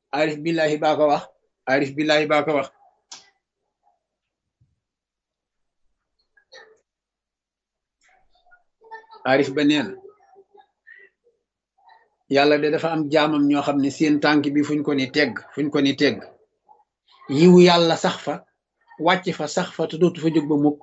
arif billahi baa ko wax arif billahi baa ko wax arif ba nee na yàlla de dafa am jaamam ñoo xam ne seen tànk bi fuñ ko ni tegg fuñ ko ni tegg yiwu yàlla sax fa wàcc fa sax fa te dootu fa jóg ba mukk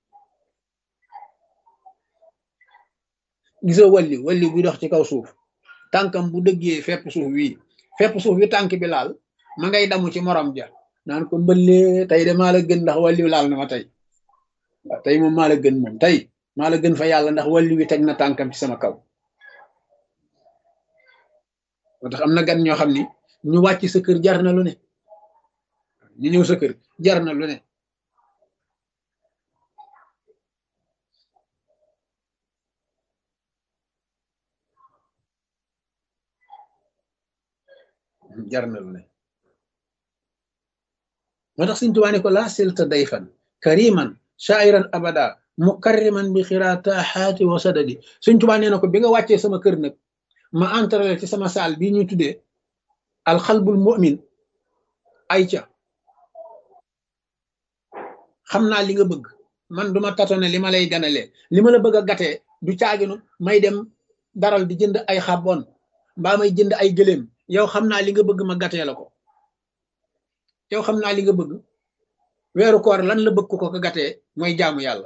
gisoo walli walli buy dox ci kaw suuf tànkam bu dëggee fepp suuf wii fepp suuf wi tànk bi laal ma ngay damu ci morom ja naan ko mbëllee tey de maa la gën ndax walli laal na ma tey waaw tey moom maa la gën moom tey maa la gën fa yàlla ndax walli wi teg na tànkam ci sama kaw moo tax am na gan ñoo xam ni ñu wàcc sa kër jar na lu ne ñu ñëw sa kër jar na lu ne jar na lu ne moo tax Sëñ Tuubaa ne ko laa silta dayfan kariman shairan abada mukarriman bi xiraataxaati wa sadadi Sëñ Tuubaa nee na ko bi nga wàccee sama kër nag ma entrale ci sama saal bii ñuy tuddee alxalbul mu'min ay ca xam naa li nga bëgg man duma tatone li ma lay ganalee li ma la bëgg a gatee du caaginu may dem daral di jënd ay xabon mbaa may jënd ay gëléem yow xam naa li nga bëgg ma gatee la ko yow xam naa li nga bëgg weeru koor lan la bëgg ko ko gatee mooy jaamu yàlla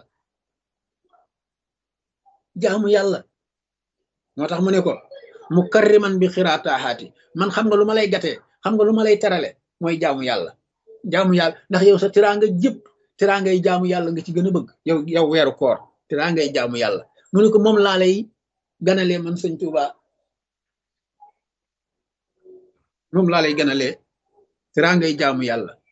jaamu yàlla moo tax mu ne ko mu karriman bi xiraataaxaati man xam nga lu ma lay gatee xam nga lu ma lay terale mooy jaamu yàlla jaamu yàlla ndax yow sa tiraanga jëpp tiraangay jaamu yàlla nga ci gën a bëgg yow yow weeru koor tiraangay jaamu yàlla mu ne ko moom laa lay ganalee man sëñ Tuuba moom laa lay ganalee tiraangay jaamu yàlla